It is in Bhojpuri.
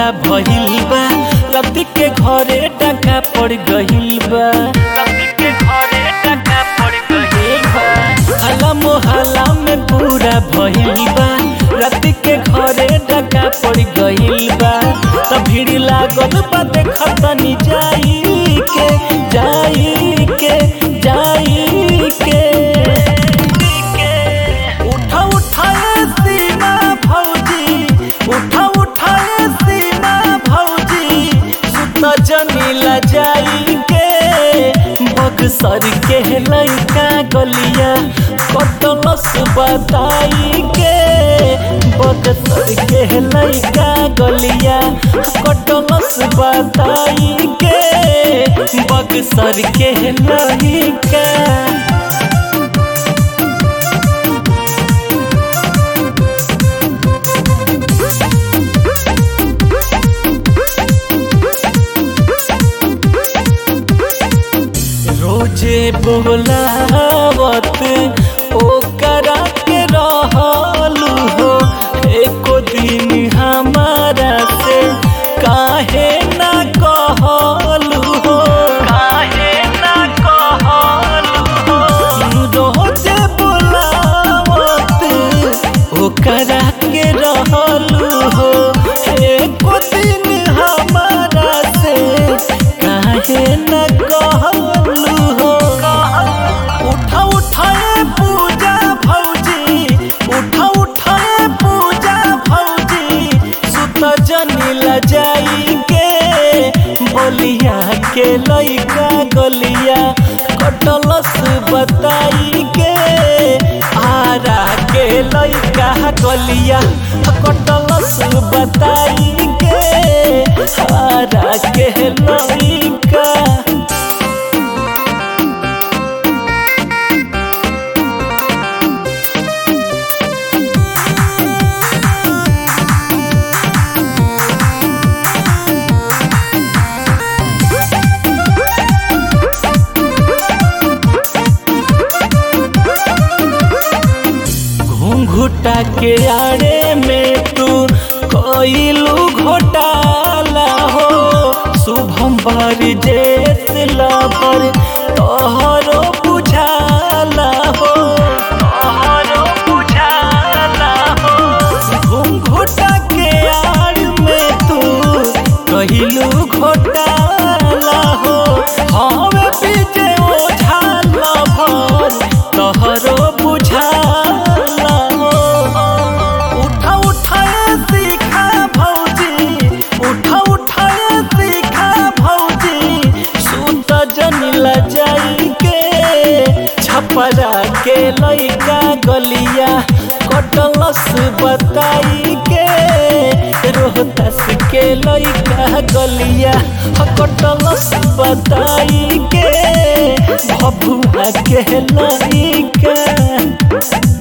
पूरा भइल बा रति के घरे टका पड़ गइल बा रति के घरे टका पड़ गइल बा हला मोहल्ला में पूरा भइल बा रति के घरे टका पड़ गइल बा त भीड़ लागल बा देखत नी जाई के जाई के जाई के उठा उठाए सीमा भौजी उठा उठाए सीमा भौजी सुत जमीला जाई के बक्सर के लइका गलिया कटलस बताई के बक्सर के लइका गलिया कटलस बताई के बक्सर के लइका रोजे बोलावत ओकरा के रहलू हो एको दिन हमारा से काहे ना कहलू हो काहे ना कहलू हो रोजे बोलावत ओकरा के रहलू हो एको दिन हमारा से काहे न कहलू हो उठा उठाए पूजा भौजी उठा उठाए पूजा भौजी सुत जनीला जाई के बलिया के लइका गलिया कटलस बताई के आरा के लइका गलिया कटलस बताई के आरा के लइका घुंघुटा के आड़े में तू कोइलू घोटाला हो शुभम बर जेस लबर तोहरो बुझाला हो तोहरो बुझाला हो घुंघुटा के आड़ में तू कहिलू घोटाला हो हवे पीछे ओझाला भर तोहरो बुझाला हो उठा उठाए सीखा भौजी उठा उठाए सीखा भौजी सुत जनिला जाई के छपरा के लइका गलिया कटलस बताई के रोहतास के लइका गलिया कटलस बताई के भभुआ के लइका